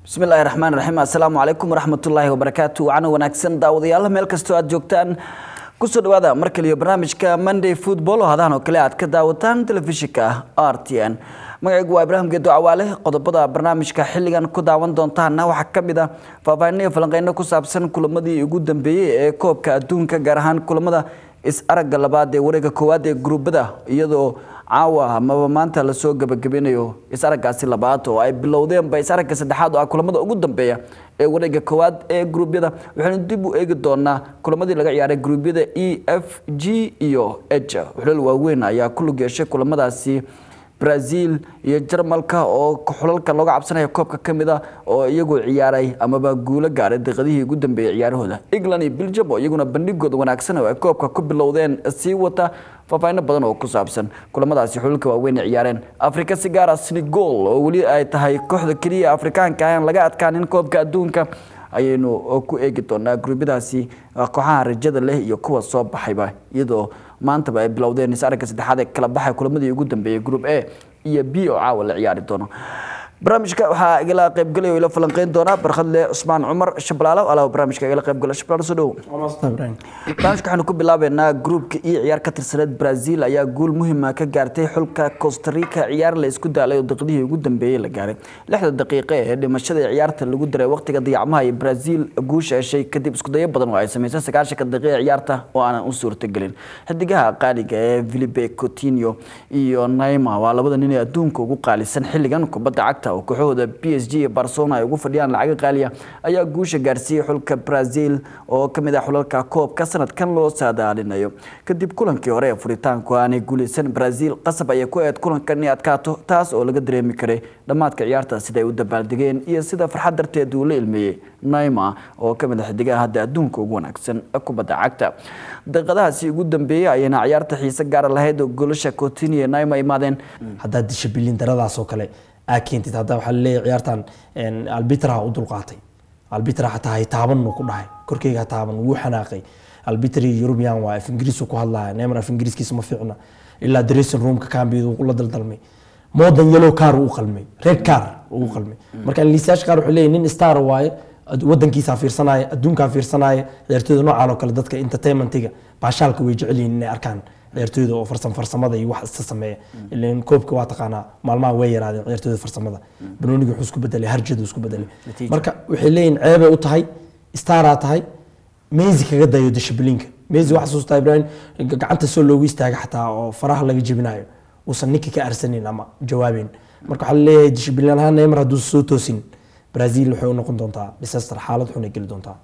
bismi illaahi raxmaan raxiim assalaamu calaykum waraxmatullaahi wabarakaatu wacana wanaagsan daawadayaal meel kastoo aad joogtaan kusoo dhawaada mar kaliyo barnaamijka monday football oo hadahan oo kale aad ka daawataan telefishinka r t n magacaygu waa ibraahim geedo cawaale qodobada barnaamijka xilligan ku daawan doontaana waxaa ka mid ah faahfaahinaya falanqeyno ku saabsan kulamadii ugu dambeeyey ee koobka adduunka gaar ahaan kulamada is-aragga labaad ee wareega koowaad ee gruubada iyadoo caawa amaba maanta lasoo gabagabinayo is-araggaasi labaad oo ay bilowdeenba is-aragga saddexaad oo ah kulamada ugu dambeeya ee wareega koowaad ee gruubyada waxaynu dib u eegi doonaa kulamadii laga ciyaaray gruubyada e f g iyo h xulal waaweyn ayaa ku lug yeeshay kulamadaasi brazil iyo jarmalka oo xulalka looga cabsanaya koobka ka mid a oo iyagu ciyaaray amaba guulo gaaray daqiiqadihii ugu dambeeyey ciyaarahooda england iyo belgium oo iyaguna bandhigooda wanaagsan oo ay koobka ku bilowdeen sii wata faahfaahino badan oo ku saabsan kulamadaasi xulalka waaweyn ay ciyaareen afrika si gaara senegal oo weli ay tahay kooxda keliya afrikaanka aan laga adkaanin koobka adduunka ayaynu ku eegi doonaa gruubyadaasi kooxaha rajada leh iyo kuwa soo baxayba iyadoo maantaba ay bilowdeen is-aragga saddexaad ee kala baxay kulamadii ugu dambeeyey group a iyo b oo caawa la ciyaari doono barnaamijka waxaa igala qaybgalay oo ila falanqeyn doonaa barkhadle cusmaan cumar shablaalo alaa barnaamijka igala qaybgala shablaalo soo dhow barnaamijka waxaanu ku bilaabeynaa gruupka iyo ciyaar ka tirsaneed brazil ayaa guul muhima ka gaartay xulka costa rica ciyaar la isku daalay oo daqiiqadihii ugu dambeeyey la gaaray lixda daqiiqe ee dhimashada ciyaarta lagu daray waqtiga dayacmaha iyo brazil guusha heshay kadib iskudayo badan oo ay sameysay sagaashanka daqiiqa ciyaarta oo aanan u suurtagelin xidigaha qaaliga ee filipe coutinho iyo naima waa labada nin ee adduunka ugu qaalisan xilligan kubadda cagta oo kooxahooda b s g iyo barcelona ay ugu fadhiyaan lacaga qaaliya ayaa guusha gaarsiiyey xulka brazil oo ka mid ah xulalka koobka sanadkan loo saadaalinayo kadib kulankii hore ee furitaanku aanay guuleysan brazil qasab ayay ku eed kulankan inay adkaato taas oo laga dareemi karay dhammaadka ciyaarta sida ay u dabaaldegeen iyo sida farxad darteed uu la ilmeeyey naima oo ka mid ah xidigaha hadda adduunka ugu wanaagsan kubadda cagta daqiiqadahaasi ugu dambeeyey ayayna ciyaarta xiise gaara lahayd oo golasha coutinho iyo naima imaadeen haddaad disha bilin daradaas oo kale aa keentid hadda waxaa laleeyahay ciyaartan albitraha u dulqaatay albitra xataa hay taaban ku dhahay korkeyga ha taaban wuu xanaaqay albitri eurubian waa af ingiriisu ku hadlaya neymar af ingiriiskiisa ma fiicna ilaa dressing roomka kaambiyada uu la daldalmay modern yellow car uu qalmay red car uu qalmay marka liisayaasha qaar wuxuu leeyahay nin star waaye wadankiisa fiirsanaya adduunkaa fiirsanaya ciyaartooyda noocaan oo kale dadka entertainmentiga baashaalka way jecel yihiin inay arkaan ciyaartooyda oo farsan farsamada iyo wax iska sameeya ilan koobka waa taqaanaa maalmaha way yaraadeen ciyaartooyda farsamada banooniga wuxuu isku bedelay harjadu isku bedelay marka waxay leeyihin ceebay u tahay staraa tahay meysi kaga dayo dishibliinka meysi wax xasuustaa ibrahim gacanta soo loogu istaaga xataa oo faraha laga jebinayo uusan ninka ka arsanin ama jawaabeyn marka waxaa laleeyahay dishibliin ahaan neymar hadduu soo toosin brazil waxay u noqon doontaa disaster xaalad xun ay geli doontaa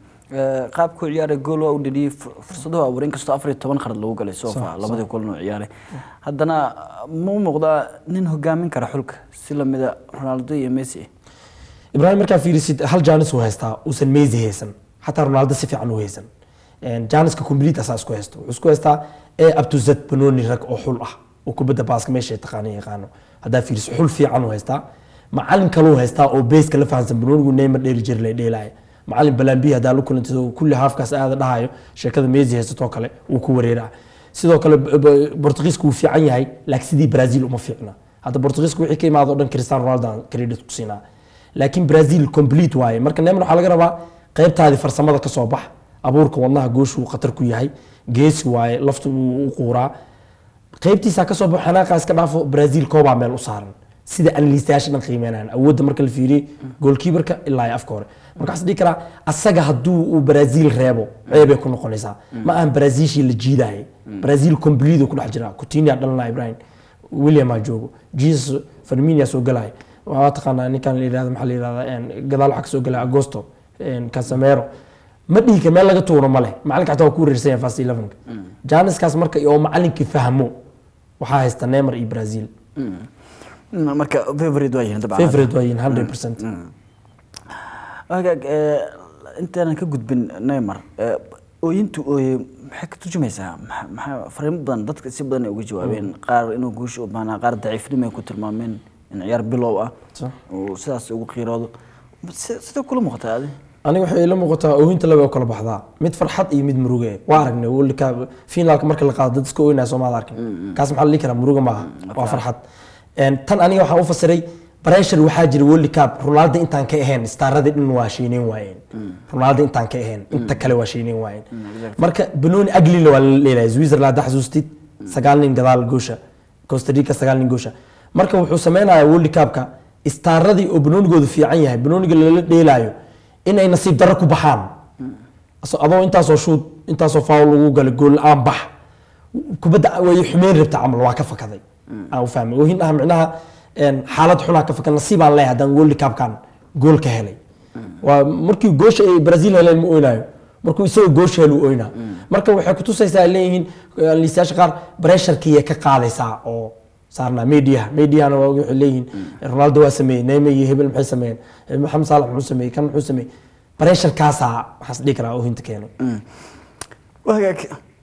qaabkuu ciyaaray gool waa u dheliyey fursadahu abuur inkastoo afar iyo toban qarad lagu galay sofa labadii kulan uu ciyaaray haddana ma u muuqdaa nin hogaamin kara xulka si lamida ronaldo iyo messi ibrahim markaa fiirisid hal janis uu haystaa uusan messi haysan xataa ronaldo si fiican u haysan janiska complete asaa isku haysto wuxuu isku haystaa e up to z banoni rag oo xul ah oo kubadda baaska meesha taqaana yaqaano haddaa fiirisid xul fiican uu haystaa macalin kaluu haystaa oo beeska la fahansan banonigu neymar dheeri jir la dheelaya macalin balambi hadaa la kulantid oo kulli haafkaas aada dhahayo sheekada meesi haysatoo kale wuu ku wareeraa sidoo kale bortugiiska wuu fiican yahay laakiin sidii brazil uma fiicna hadda bortugiiska wixii ka imaado dhan cristiano ronaldo credit ku siinaa laakiin brazil complete waaye marka neymar waxaa laga rabaa qaybtaadii farsamada ka soo bax abuurka wadnaha gooshu khatar ku yahay geesi waaye laftu wuu u quuraa qaybtiisa kasoo baxo xanaaqaa iska dhaafo brazil koobaa meel u saaran sida analiistayaasha dhan qiimeynayaan awoodda marka la fiiriyey goolkiibarka ilaa iyo afka hore marka waxaa dhihi karaa asaga hadduu uu brazil reebo ceebay ku noqonaysaa ma ahan brazilshii la jiidayay brazil complete ku dhex jira coutinho dhalanaa ibrahim william aa joogo jesus farminia soo galaya waa taqaanaa ninkan la yidhahda maxaa la yidhahdaa gadaal waxaa kasoo galaya agosto casamero ma dhihi kar meel laga tuuro ma leh macalinka xataa waa ku wareersan yahay fast elevenka janiskaas marka oo macalinkii fahmo waxaa haysta neymar iyo brazil marka favorite waa yihiin dabcan favorite waa yihiin hundred percent hagaag intaanan ka gudbin neymar ooyintu ooye maxay ka turjumaysaa maxaa fariimo badan dadka si badan ay uga jawaabeen qaar inuu guusha u baahnaa qaar daciifnimo ay ku tilmaameen in ciyaar bilow ah oo sidaas ugu qiiroodo sidee kula muuqataa adi aniga waxay ila muuqataa oohinta laba kala baxdaa mid farxad iyo mid muruge waa aragnay wlka finaalka marka la qaado dad iska ooynaya soomaad arkin kaas maxaa la dhihi karaa muruga maaha waa farxad tan aniga waxaan u fasiray pressure waxaa jira world cup ronaldo intaan ka ahayn staaradii dhan waa shiinayn waayeen ronaldo intaan ka ahayn inta kale waa shiinayn waayeen marka banooni aglila waa la leelahay switzerland hadda xasuustid sagaal nin gadaal goosha costa rica sagaal nin goosha marka wuxuu sameynayaa world cupka istaaradii oo banoonigoodu fiican yahay banooniga lala dheelaayo inay nasiib darro ku baxaan Aso- adoo intaasoo shuud intaasoo faul lagu galay gool la-aan bax kubadda way xumeyn rabta camal waa ka fakaday aan u fahmay oohin ah micnaha een, xaalad xunaa ka fakad nasiibaan leeyahay haddaan world cupkan gool ka helay waa markii goosha ay brazil heleen ma oynayo markuu isagoo goosha helu oynaa marka waxay kutusaysaa ay leeyihiin liisayaasha qaar bresharkiiya ka qaadaysaa oo saarnaa mediaha mediahana waa waxay leeyihiin ronaldo waa sameeyey neymar iyo hebel maxay sameeyeen Eh, maxamed saalax muxuu sameeyey kan muxuu sameeyey bresharkaasaa waxaas dhihi karaa oohinta keenay wagaag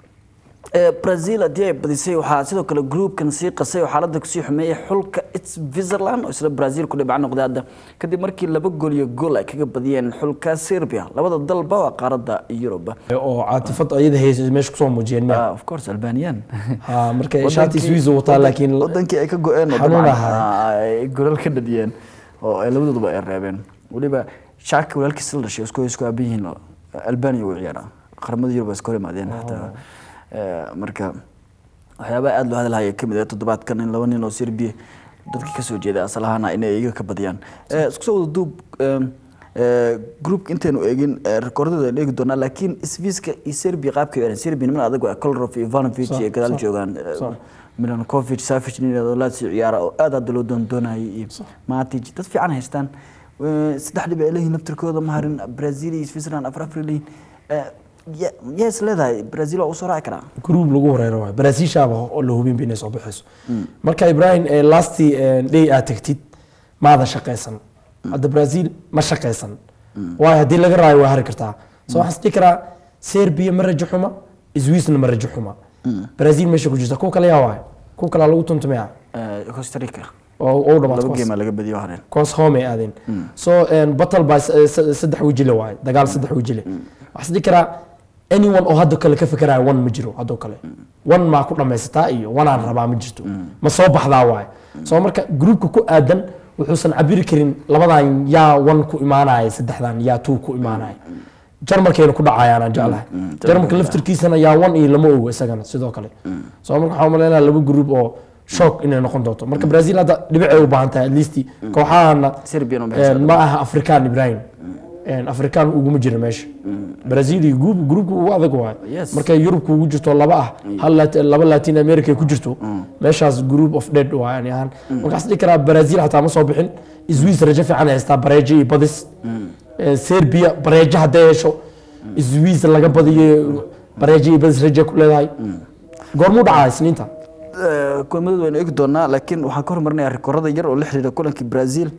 ee brazil haddii ay badisay waxaa sidoo kale groupkan sii qasay oo xaaladda kusii xumeeyay xulka switzerland oo isla brazil ku dhibca noqday hadda kadib markii laba gool iyo gool ay kaga badiyeen xulka serbia labada dalba waa qaaradda yuruba oo caatifad ayada haysa meesha kusoo muujiyeen miya Ah, of course albanian ha marka Wadankii- shaati swiss wataa wadan- laakiin wadankii ay ka go-een oo xanuun dabcan, ahaa. ah, ay golal ka dhadiyeen oo ay labadooduba ay reebeen weliba shaaki walaalkiisa la dhashay isku isku aaban yihiin oo albania uu ciyaara qaramada yurub iska hor imaadeen xataa Eh, marka waxyaabaha aada loo hadalhaya ka mid ah toddobaadkan in laba nin oo serbia dadka kasoo jeeda asal ahaana inay iyaga ka badiyaan Eh, isku soo wada duub em, eh, groupka intaynu eegin eh, rekordada aynu eegi doonaa laakiin sviska iyo serbia qaabkay u eran serbia niman adag waa kolarov iyo ivanovic Sax, iyo gadaal sax, joogaan eh, sax. milankovic savic nin yidhahdo laasi ciyaara oo aad hadda loo doondoonayay iyo matic dad fiican haystaan Eh, saddex dhib ay leeyihiin naftirkooda ma harin brazil iyo switzerland afar afar ay leeyihiin Eh, ya- yaa is leedahay brazil waa usoo raaci karaa group lagu horeero waay baraasiishaaba oo la hubinba inay soo baxayso marka ibrahim eh, lasti eh, day aad tagtid maada shaqaysan hadda brazil ma shaqaysan waayo haddii laga raayo waa hari kartaa so waxaan is dhihi karaa serbia ma rajo xuma switzna ma rajo xuma brazil meesha ku jirta kuwa kale yaa waay kuwa kalea lagu tuntumaya Eh, costa rica oo oo dhamaad laba kuwaas. geema laga badiyo hareen koos home ay aadeen so battle by saddex wejile waaye dagaal saddex wejile waxaa is dhihi karaa anyone oo hadda kale ka fekeraya one ma jiro haddoo kale one maa ku dhamaysataa iyo one aan rabaa ma jirto ma soo baxdaa waaye so marka groupka ku aadan wuxuusan cabiri karin labadan yaa one ku imaanaya saddexdan yaa two ku imaanaya jarmalkayna ku dhacayaan aan jeclahay jarmalka laftirkiisana yaa one iyo lama ogo isagana sidoo kale so marka waxaan umaleynaya laba group oo shock inay noqon doonto marka brazil hadda dhibicay u baahan tahay at least kooxahana Serbian uma een, ma aha afrikaan ibrahim Een, afrikaan uguma jira meesha brazil iyo group groupka ugu adag waay Yes. markay yurubka ugu jirto laba ah hal Lat- laba latin america ay ku jirto meeshaas group of dead waa yani ahaan markaas dhihi karaa brazil xataa ma soo bixin swiss rajo fiican ay haystaa bareejo iyo badis Een, serbia bareejo hadday hesho swiss laga badiyo bareejo iyo badis rajo ku leedahay goormuu dhacaa isniinta Eh, kulmadooda waynu eegi doonaa laakiin waxaan ka hormarinayaa rikoorada yar oo la xiriira kulankii brazil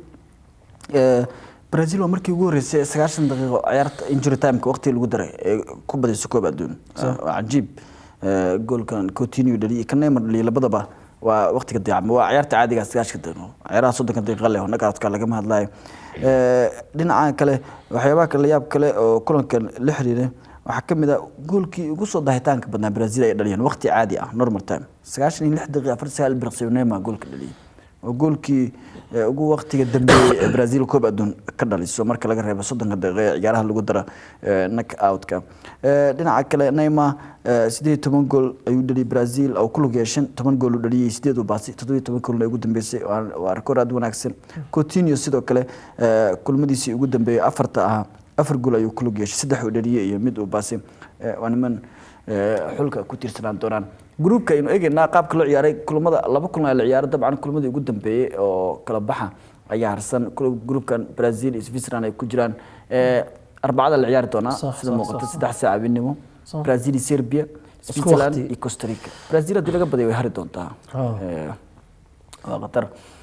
Eh, brazil waa markii ugu horreysay sagaashan daqiiqo ciyaarta injury timeka waqtigii lagu daray ee ku badayso koob adduun waa cajiib Eh, goolkan coutinho dhaliyay ka neymar dhaliyay labadaba waa waqtiga dayacma waa ciyaarta caadiga sagaashanka daqiiqo ciyaaraha soddonka daqiiqa leh oo nagaadka lagama hadlayo Eh, dhinaca kale waxyaabaha kale yaab kale oo kulankan la xiriira waxaa ka mid ah goolkii ugu soo dahitaanka badnaa brazil ay dhaliyeen waqti caadi ah normal time sagaashan iyo lix daqiiqa afar sagaal birqsiyo neymar goolka dhaliyay oo goolkii eh, ugu waqtiga dambeeyey ee brazil koob adduun ka dhaliso marka laga reebo soddonka daqiiqa ee ciyaaraha lagu dara knock outka dhinaca kale neymar eh, sideed iyo toban gool ayuu dhaliyay brazil oo ku lug yeeshan toban gool uu dhaliyay sideed uu baasay toddobiyo toban goolna ugu dambeysay waa- waa rikoor aad u wanaagsan coutinho sidoo kale eh, kulmadiisii ugu dambeeyey afarta ahaa afar gool ayuu ku lug yeeshay saddex uu dhaliyay iyo mid uu baasay Eh, waa niman eh, xulka ku tiirsanaan doonaan gruupka aynu eegaynaa qaabka loo ciyaaray kulamada laba kulan la ciyaaray dabcan kulamadii ugu dambeeyey oo kala baxa ayaa harsan Kul- gruupkan brazil iyo switzerland ay ku jiraan Eh, arbacada la ciyaari doonaa Sax, sida sax, muuqata sax, saddex saac habeenimo Sax. brazil iyo serbia Isku switzerland waqti. iyo costa rica brazil haddii laga badiyo way hari doontaa Ah. Eh, waa khatar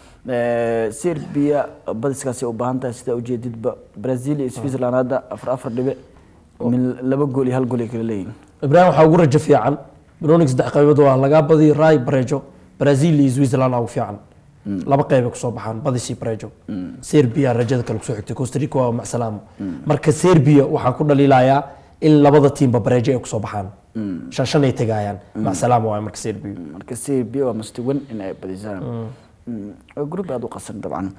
Eh, serbia badiskaasi u baahan tahay sida ujeedidba brazil iyo switzerland hadda afar afar dhibic min laba gool iyo hal gool ay kala leeyihin ibrahim waxaa ugu rajo fiican banonig saddex qaybood waa lagaa badi ray barejo brazil iyo switzerland aa ugu fiican laba qeyb ay kusoo baxaan badisi barejo serbia rajada kale kusoo xigtay costa rica waa macsalaamo marka serbia waxaan ku dhaliilayaa in labada tiimba barejo ay kusoo baxaan shan shan ay tegayaan macsalaamo waay marka serbia marka serbia waa mustawan in ay badisaan Mm, waa group aad u qasan dabcan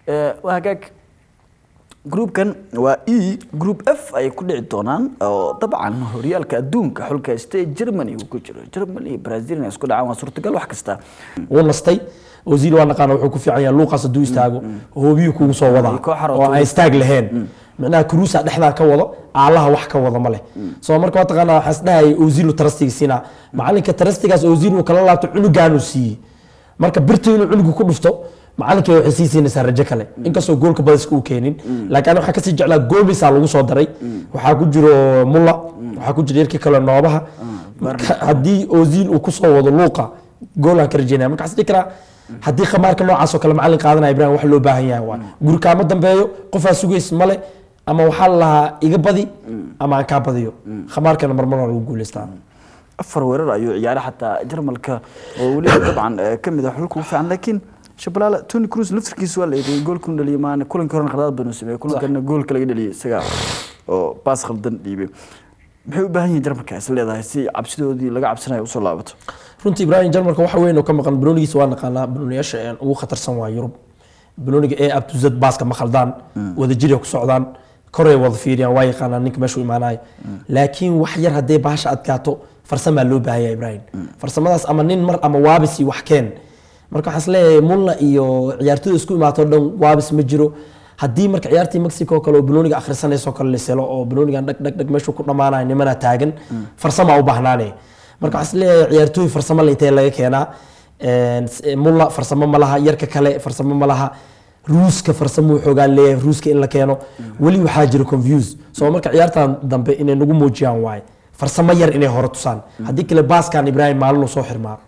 Eh, waa hagaag groupkan waa e group f ayay ku dhici doonaan oo dabcan horyaalka adduunka xulka state germany uu ku jiro germany iyo brazil inay isku dhacaan waa suurtagal wax kasta wuu nastay ozil waa naqaana wuxuu ku fiican yahay luuqaas hadduu istaago hoobiyuu kugu soo wadaa Ay, koox xarooto. oo aan istaag lahayn micnaha kruusa dhexdaa ka wado aalaha wax ka wada ma leh soo marka mataqaana waxaan isdhahayay ozilu tarastiga siinaa macalinka tarastigaas ozil uu kala laabto cunugaanuu siiyey marka birta inuu cunugu ku dhufto macalinka waxay sii siinaysaa rajo kale inkastoo goolka badiska uu keenin laakiin aniga waxaan kasii jeclaa gomisaa lagu soo daray waxaa ku jiro mulla waxaa ku jira yarkii kale noobaha marka haddii ozil uu kusoo wado luuqa goolaan ka rajeynaya marka waxaan is dhihi karaa haddii khamaarka noocaas oo kale macalin qaadanaya ibrahim wax loo baahan yahay waa guri kaama dambeeyo qofaa sugays male ama waxaa la lahaa iga badi ama aan kaa badiyo khamaarkana marmar waa lagu guuleystaa afar weerar ayuu ciyaaray xataa jarmalka oo weliba dabcan eh, ka mid ah xulka ugu fiican laakiin shabalaala tony cruz laftirkiisa waa la eegay goolkuu dhaliyay maana kulankii horena khadaad badan uu sameeyey kulankana goolka laga dhaliyay isaga oo baas khaldan dhiibay maxay u baahan yihiin jarmalka is leedahay si cabsidoodii laga cabsanayo usoo laabato runtii ibrahim jarmalka waxa weyn oo ka maqan banoonigiisa waa naqaanaa banooniyaasha een ugu khatarsan waa yurub banooniga ee abtuzad baaska ma khaldaan wadajira ku socdaan koray wada fiiriyaan waa yaqaanaan ninka meeshu imaanayo laakiin wax yar haddee baasha adkaato farsamaa loo baahan yahay ibrahim farsamadaas ama nin mar ama waabis iyo wax keen marka waxaan isleeyahay mulla iyo ciyaartooyda isku imaato dhan waabis ma jiro haddii marka ciyaartii mexico oo kale oo banooniga akhrisanayso kale la selo oo banoonigan dhag dhag dhag meeshuu ku dhammaanayo nimana taagan farsamaa u baahnaanaya marka waxaan isleeyahay ciyaartooy farsamo la intee laga keenaa Een, s- mulla farsamo ma laha yarka kale farsamo ma laha ruuska farsamuu xoogaan leeyahay ruuska in la keeno weli waxaa jira confuse soo marka ciyaartan dambe inay nagu muujiyaan waaye farsamo yar inay hore tusaan haddii kale baaskan ibrahim maalinu soo xirmaa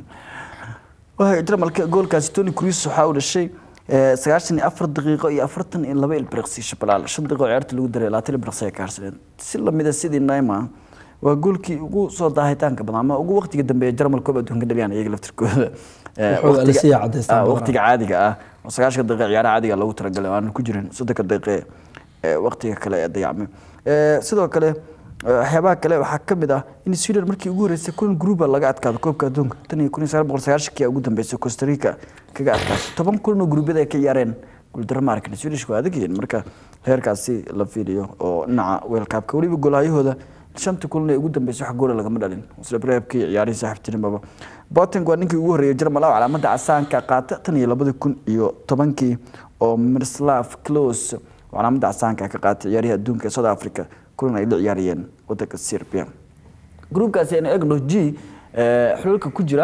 waa jarmalka goolkaasi tony cruz waxaa uu dhashay eh, sagaashan iyo afar daqiiqo iyo afartan iyo laba ilbiriqsi shabalaal shan daqiiqo ciyaarta lagu daray labaatan ilbiriqsi ay ka harsadeen si lamida sidii naima waa goolkii ugu soo daahitaanka badan ama ugu waqtiga dambe ee jarmal koob adduunka dhaliyaan iyaga laftirkooda Eh, Wuxuu waqtiga- Alisia cadaystaan ah, badanaa. waqtiga caadiga ah oo sagaashanka daqiiqa ciyaaraha caadiga loogu talagalay oo aan ku jirin soddonka daqiiqe ee waqtiga kale ee dayacmay Eh, sidoo kale eh, waxyaabaha kale waxaa ka mid ah in sweden markii ugu horeysay kulan gruuba laga adkaado koobka adduunka tan iyo kun iyo sagaal boqol sagaashankii ugu dambeysay costa rica kaga adkaatay toban kulan oo gruubyada ay ka ciyaareen guuldaro ma arkin swedishku waa adag yihiin marka heerkaasi la fiiriyo oo dhinaca weelkaabka weliba golahayahooda shanta kulan ee ugu dambeysay wax goola lagama dhalin isla breebkii ciyaarihii saaxiibtinimaba boting waa ninkii ugu horreeyay jarmal oo calaamada casaanka qaata tan iyo labadi kun iyo tobankii oo mirslav close oo calaamada casaanka ka qaatay ciyaarihii adduunka ee south africa kulan ay la ciyaarayeen wadanka serbia gruubkaasi aynu eegno g eh, xulalka ku jira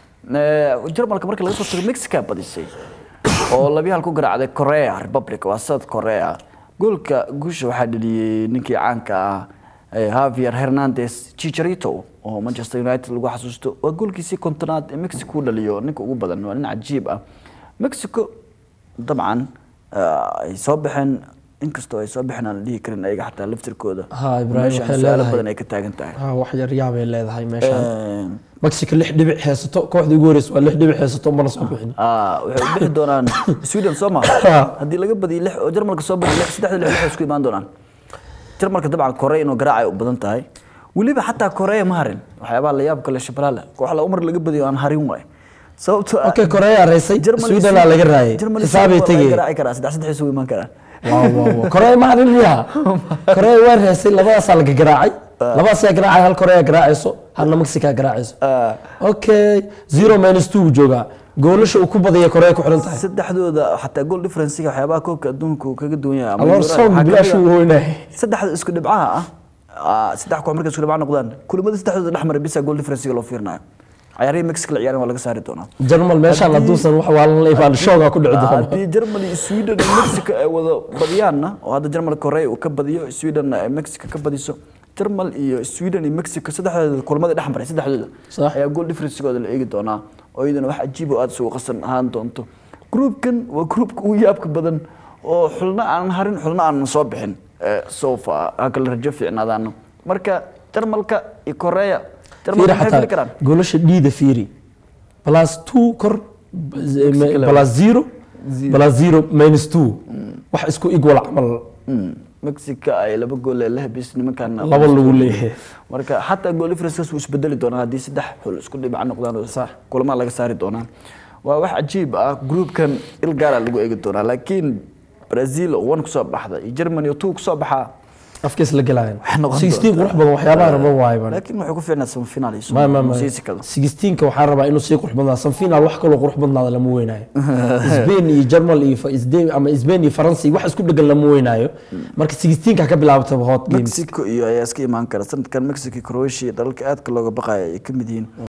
eh, jarmalka marka laga soo tago mexica badisay oo labiyo hal ku garaacday korea republic waa south korea goolka guusha waxaa dhaliyey ninkii caanka ah eh, javier hernandez chicharito oo manchester united lagu xasuusto waa goolkiisii kontonaad ee mexico u dhaliyo ninka ugu badan waa nin cajiib ah mexico dabcan eh, ay soo baxeen inkastoo ay soo baxeen aan la dhihi karin ayaga xataa laftirkooda Ha, Ibrahim, meeshaan waxay su'aalo leedahay- badan ay ka taagan tahay Ah, wax yar yaabay leedahay meeshaan Eh, mexico lix dhibic haysato kooxdii ugu horeysa waa lix dhibic haysato mana soo bixin ah, waxay u bixi doonaan sweden soo ma haddii laga badiyo lix oo jarmalka soo badiyo lix saddexda lix waxay isku imaan doonaan jarmalka dabcan korea inuu garaacay u badan tahay weliba xataa korea ma harin waxyaabaha la yaabka le shabalaale koox la umar laga badiyo aan harin waay sababtoo ah okay korea reysay Germany sweden aa laga raayay Germany xisaabay waa laga tegay garaaci karaa saddex saddex isugu imaan karaan waaw waaw waaw korea ma harin miya korea waa reysay labadaasaa laga garaacay labadaasaa garaacay hal korea garaacayso halna mexica garaacayso Ah, okay zero minus two uu joogaa goolasha uu ku badaya korea ku xiran tahay saddexdooda xataa goal differencega waxyaabaha koobka adduunka uu kaga duwan yahay ama aloor Euro- soom waxaa bilaash kamid uu ah- hoynay saddexda isku dhibcaha ah ah, saddex koox markay isku dhibca noqdaan kulamada saddexdooda dhex maray bisa goal differencega loo fiirinayo ciyaarihii mexico la ciyaaran waa laga saari doonaa jarmal meeshaan hadduusan wax waalan la ifaan shoogaa ku dhici doono haddii germany iyo sweden iyo mexico ay wada badiyaanna oo hadda jarmal korea uu ka badiyo swedenna ay mexico ka badiso jarmal iyo sweden iyo mexico saddexdooda kulamada dhex maray saddexdooda Sax. ayaa goal differencegooda la eegi doonaa oo iyadana wax cajiib oo aada isugu qasan ahaan doonto groupkan waa groupka ugu yaabka badan oo xulna aanan harin xulna aanan soo bixin eh, so far ha kala rajo fiicnaadaano marka jarmalka iyo korea jarmalka fiiri maxay fili xataa karaan goolasha dhiida fiiri plus two kor plus zero plus zero minus two wax isku igwal camal Mm, mexico ay laba gool ee la habis nimankan laba lagu leeyahay marka xataa gool differences wuu isbedeli doonaa haddii saddex xul isku dhibac noqdaan oo Sax. kulama laga saari doonaa waa wax cajiib ah groupkan il gaara lagu eegi doonaa laakiin brazil oo one kusoo baxda iyo germany oo two kusoo baxaa afkiis la gelayan Waxay noqon 16 doontaa. qurux badan waxyaabaha rabo waaye baan laakiin wuxuu ku fiicnaa semifinal iyo ma ma ma sii sikado 16ka waxaan rabaa inuu sii qurux badnaa sanfinal wax kaloo qurux badnaada lama weynaayo Spain iyo German iyo Fa- Isde- ama Spain iyo France wax isku dhagan lama weynaayo marka 16ka ka bilaabata hot games mexico iyo ayaa iska imaan kara sanadkan mexico iyo croatia dalalka aadka looga baqaya ay ka mid yihiin